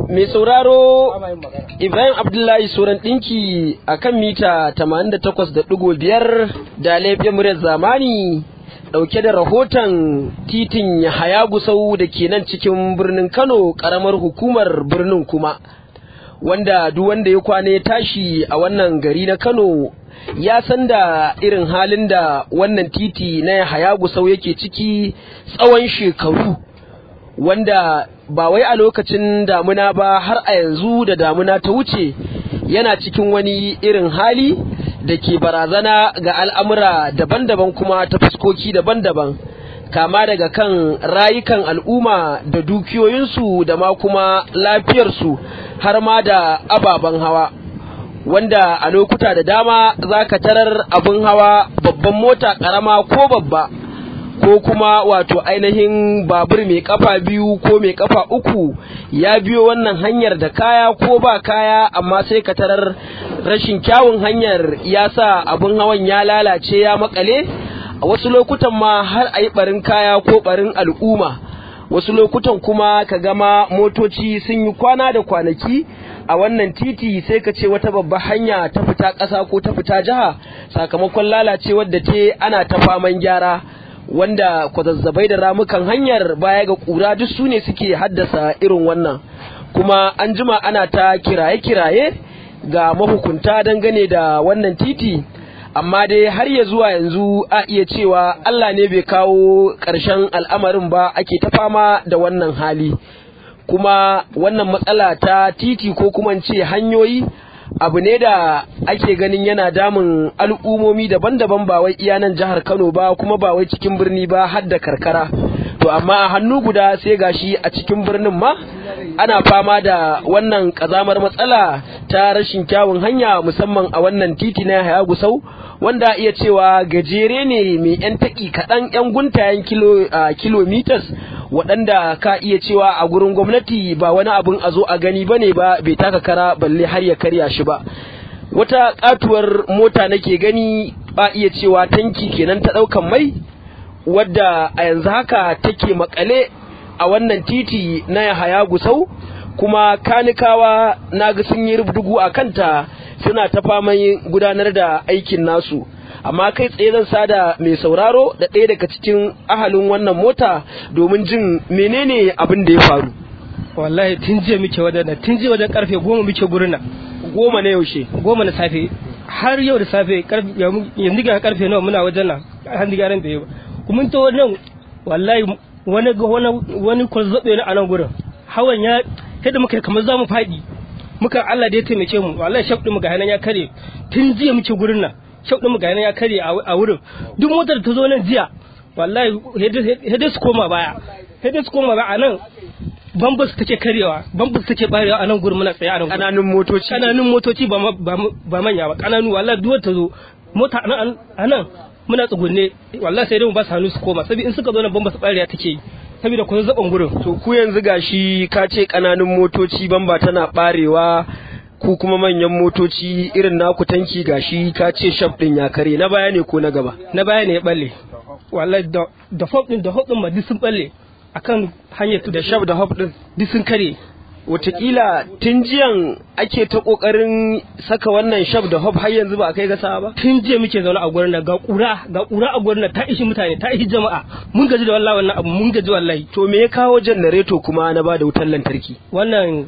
Mai sauraro Ibrahim Abdullahi Soran ɗinki a kan mita 88.5 da laifin muryar zamani ɗauke da rahoton titin Yahaya Gusau da ke nan cikin birnin Kano ƙaramar hukumar birnin kuma. Wanda duk wanda ya kwana ya tashi a wannan gari na Kano ya san da irin halin da wannan titi na Yahaya Gusau yake ciki tsawon shekaru. wanda ba wai a lokacin damuna ba har a yanzu da damuna ta wuce yana cikin wani irin hali da ke barazana ga al'amura daban-daban kuma ta fuskoki daban-daban kama daga kan rayukan al'umma da dukiyoyinsu da ma kuma lafiyarsu har ma da ababen hawa wanda a lokuta da dama za ka tarar abin hawa babban mota ƙarama ko babba ko kuma wato ainihin babur mai kafa biyu ko mai kafa uku ya biyo wannan hanyar da kaya ko ba kaya amma sai ka tarar rashin kyawun hanyar ya sa abin hawan ya lalace ya makale a wasu lokutan ma har a yi barin kaya ko barin al'umma wasu lokutan kuma ka gama motoci sun yi kwana da kwanaki a wannan titi sai ka ce wata babbar hanya ta fita ƙasa ko ta fita jiha sakamakon lalacewar da ce ana ta faman gyara wanda kwazazzabai da ramukan hanyar baya ga kura duk su ne suke haddasa irin wannan kuma an jima ana ta kiraye-kiraye ga mahukunta dangane da wannan titi amma dai har ya zuwa yanzu a iya cewa Allah ne bai kawo ƙarshen al'amarin ba ake ta fama da wannan hali kuma wannan matsala ta titi ko kuma ce hanyoyi abu ne da ake ganin yana damun al'umomi daban-daban ba wai iya nan jihar Kano ba kuma ba wai cikin birni ba har da karkara to amma a hannu guda sai gashi a cikin birnin ma ana fama da wannan kazamar matsala ta rashin kyawun hanya musamman a wannan titi na Haya Gusau wanda iya cewa gajere ne mai yan taki kaɗan yan guntayen kilo kilometers waɗanda ka iya cewa a gurin gwamnati ba wani abin a zo a gani ba ne ba bai taka kara balle har ya karya shi ba wata katuwar mota nake gani ba iya cewa tanki kenan ta ɗaukan mai wadda a yanzu haka take makale a wannan titi na Yahaya Gusau kuma kanikawa na ga sun yi rubdugu a kanta suna ta faman gudanar da aikin nasu amma kai tsaye zan sada mai sauraro da ɗaya daga cikin ahalin wannan mota domin jin menene abin da ya faru wallahi tun jiya muke wajen tun jiya wajen karfe goma muke gurin nan goma na yaushe goma na safe har yau da safe yanzu ga karfe nawa muna wajen nan har da gyaran bai ba kuma ta wannan wallahi wani wani kwazzabe ne a nan gurin hawan ya yadda muka kamar za mu faɗi muka Allah da ya taimake mu wallahi shaf mu ga hanan ya kare tun jiya muke gurin nan shaf mu ga hanan ya kare a wurin duk motar ta zo nan jiya wallahi hede su koma baya hede su koma baya a nan bambus take karewa bambus take barewa a nan gurin muna tsaye a nan kananun motoci kananun motoci ba ba manya ba kananu wallahi duk ta zo mota a nan muna tsugunne wallahi sai dai mu ba su hannu su koma saboda in suka zo nan bambus barewa take yi saboda ku zaban gurin to ku yanzu gashi ka ce kananun motoci bamba tana barewa ku kuma manyan motoci irin naku tanki gashi ka ce shaf din ya kare na baya ne ko na gaba na baya ne ya balle wallahi da da hop din da hop din ma duk sun balle akan hanyar da shaf da hop din duk sun kare Wataƙila tun jiyan ake ta ƙoƙarin saka wannan shaf da hop har yanzu ba a kai gasa ba? Tun jiya muke zaune a gurin nan ga ƙura ga ƙura a gurin nan ta ishi mutane ta ishi jama'a mun gaji da wallahi wannan abu mun gaji wallahi. To me ya kawo janareto kuma na ba da wutar lantarki? Wannan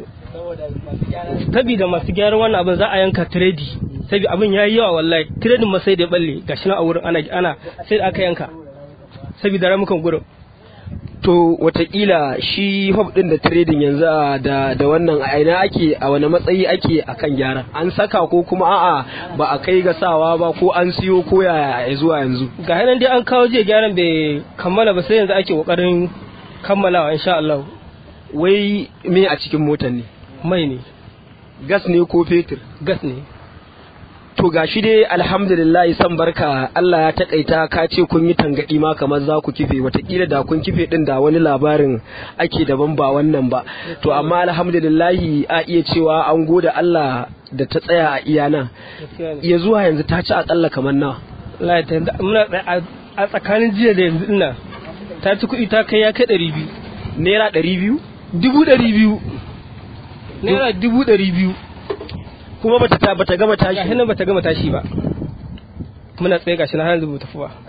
sabida masu gyaran wannan abin za a yanka tiredi saboda abin ya yi yawa wallahi tiredin ma sai da balle gashi nan a wurin ana ana sai da aka yanka saboda ramukan gurin. to watakila shi hub din da trading yanzu da da wannan a ina ake a wani matsayi ake akan gyara an saka ko kuma a'a ba a kai ga sawa ba ko an siyo ko ya zuwa yanzu ga hanan dai an kawo jiya gyaran bai kammala ba sai yanzu ake kokarin kammalawa insha Allah wai me a cikin motar ne mai ne gas ne ko fetur gas ne to gashi dai alhamdulillah san barka Allah ya takaita ka ce kun yi tangadi ma kamar za ku kife watakila da kun kife din da wani labarin ake daban ba wannan ba to amma alhamdulillah a iya cewa an gode Allah da ta tsaya a iyana ya zuwa yanzu ta ci akalla kamar nawa muna a tsakanin jiya da yanzu ina ta ci kuɗi ta kai ya kai ɗari biyu naira ɗari biyu dubu ɗari biyu naira dubu ɗari biyu kuma bata ta bata gama tashi gashi nan bata gama tashi ba muna tsaye gashi na har yanzu tafi ba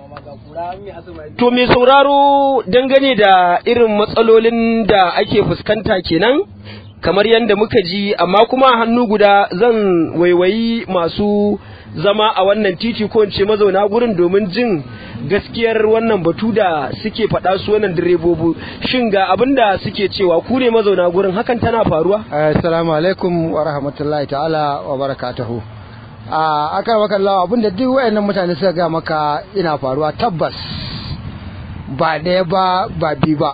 To mai sauraro dangane da irin matsalolin da ake fuskanta kenan kamar yadda muka ji amma kuma hannu guda zan waiwayi masu zama a wannan titi ko in ce mazauna gurin domin jin gaskiyar wannan batu da suke faɗa su wannan direbobi shin ga abin da suke cewa ku ne mazauna gurin hakan tana faruwa assalamu alaikum wa rahmatullahi ta'ala wa barakatuhu a akan maka Allah abinda duk wayannan mutane suka ga maka ina faruwa tabbas ba ɗaya ba ba bi ba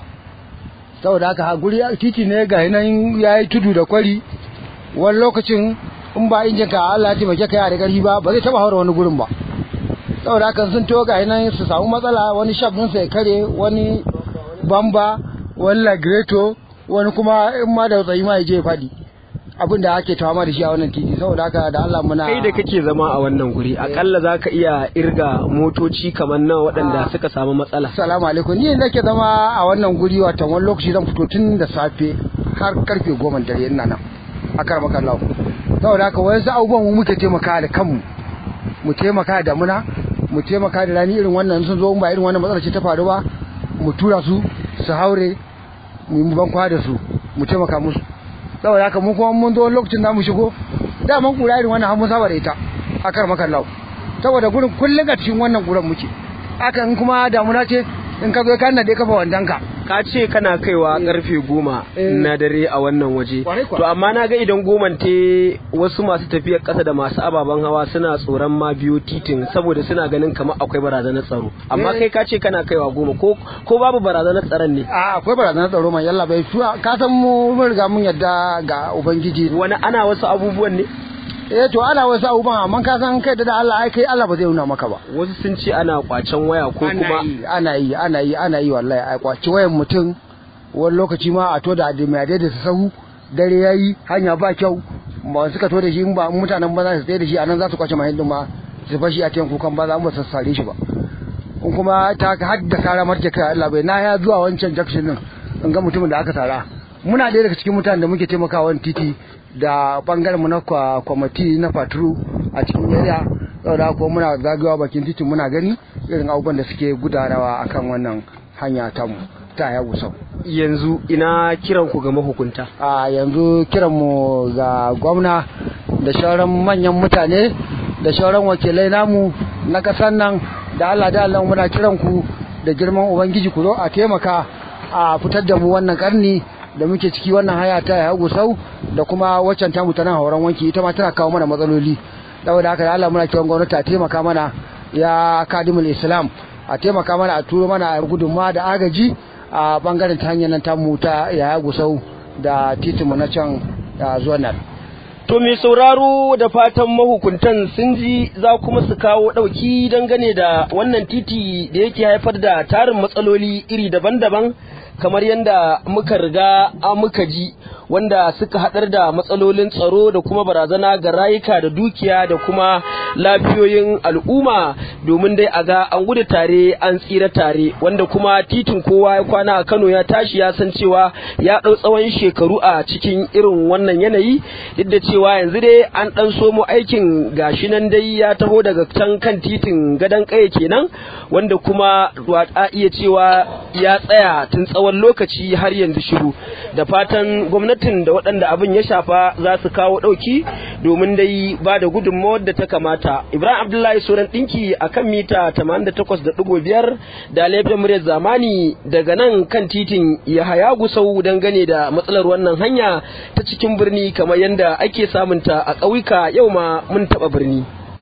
saboda haka ha guri titi ne ga nan yayi tudu da kwari wani lokacin in ba injin ka Allah ya taimake ka da ƙarfi ba ba zai taba haura wani gurin ba saboda haka sun to ga nan su samu matsala wani shaf din ya kare wani bamba wani lagreto wani kuma in ma da tsayi ma ya je faɗi abin da ake tawama da shi a wannan titi saboda haka da Allah muna kai da kake zama a wannan guri akalla zaka iya irga motoci kamar nan waɗanda suka samu matsala Assalamu alaikum ni nake zama a wannan guri watan wani lokaci zan fito tun da safe har karfe goma dare ina nan a karma kallahu saboda haka wayansu abubuwan mu muke taimaka da kanmu mu taimaka da muna mu taimaka da rani irin wannan sun zo ba irin wannan matsalar ce ta faru ba mu tura su su haure mu yi ban kwa da su mu taimaka musu saboda haka mu kuma mun zo lokacin da mu shigo da mun kura irin wannan har mun saba da ita a karma kallahu saboda gurin kullum a cikin wannan gurin muke hakan kuma damuna ce in ka zo ka nade kafa wandanka ka ce kana kaiwa karfe goma na dare a wannan waje to amma na ga idan goman te wasu masu tafiyar kasa da masu ababen hawa suna tsoron ma biyo titin saboda suna ganin kamar akwai barazanar tsaro amma kai ka ce kana kaiwa goma ko ko babu barazanar tsaron ne a akwai barazanar tsaro man yalla bai ka san mu mun riga mun yadda ga ubangiji wani ana wasu abubuwan ne eh to ana wasu abubuwan amma ka san kai da Allah ai kai Allah ba zai nuna maka ba wasu sun ce ana kwacen waya ko kuma ana yi ana yi ana yi wallahi ai kwaci wayan mutum wani lokaci ma a to da mai da su sahu dare yayi hanya ba kyau ba suka to da shi ba mutanen ba za su tsaye da shi anan za su kwace mahallin ma su fashi a cikin kukan ba za mu sassare shi ba in kuma ta haddasa sara marke kai Allah bai na ya zuwa wancan junction din in ga mutumin da aka sara muna ɗaya daga cikin mutanen da muke taimakawa titi da bangaren mu na kwamati na faturu a cikin area saboda kuma muna zagawa bakin titin muna gani irin abubuwan da suke gudanawa akan wannan hanya ta mu ta ya gusau yanzu ina kiran ku ga mahukunta a yanzu kiran mu ga gwamna da shauran manyan mutane da shauran wakilai namu na kasan nan da Allah da Allah muna kiran ku da girman ubangiji ku zo a taimaka a fitar da mu wannan karni da muke ciki wannan haya ta ya gusau da kuma waccan ta mu tana hauran wanki ita ma tana kawo mana matsaloli saboda haka da Allah muna kiran gwamnati a taimaka mana ya kadimul islam a taimaka mana a turo mana gudunma da agaji a bangaren ta hanyar nan ta mu ta ya gusau da titinmu na can zuwa nan To mai sauraro da fatan mahukuntan sun ji za kuma su kawo ɗauki dangane da wannan titi da yake haifar da tarin matsaloli iri daban-daban kamar yadda muka riga a muka ji wanda suka haɗar da matsalolin tsaro da kuma barazana ga rayuka da dukiya da kuma lafiyoyin al'umma domin dai a ga an gudu tare an tsira tare wanda kuma titin kowa ya kwana a Kano ya tashi ya san cewa ya ɗau tsawon shekaru a cikin irin wannan yanayi duk da cewa yanzu dai an ɗan somo aikin gashi nan dai ya taho daga can kan titin gadon ƙaya kenan wanda kuma a iya cewa ya tsaya tun tsawon lokaci har yanzu shiru da fatan gwamnatin da waɗanda abin ya shafa za su kawo ɗauki domin dai ba da gudunmawar da ta kamata ibrahim abdullahi suran ɗinki a kan mita 88.5 da laifin muryar zamani daga nan kan titin yahaya gusau dangane da matsalar wannan hanya ta cikin birni kamar yadda ake samunta a ƙauyuka yau ma mun taɓa birni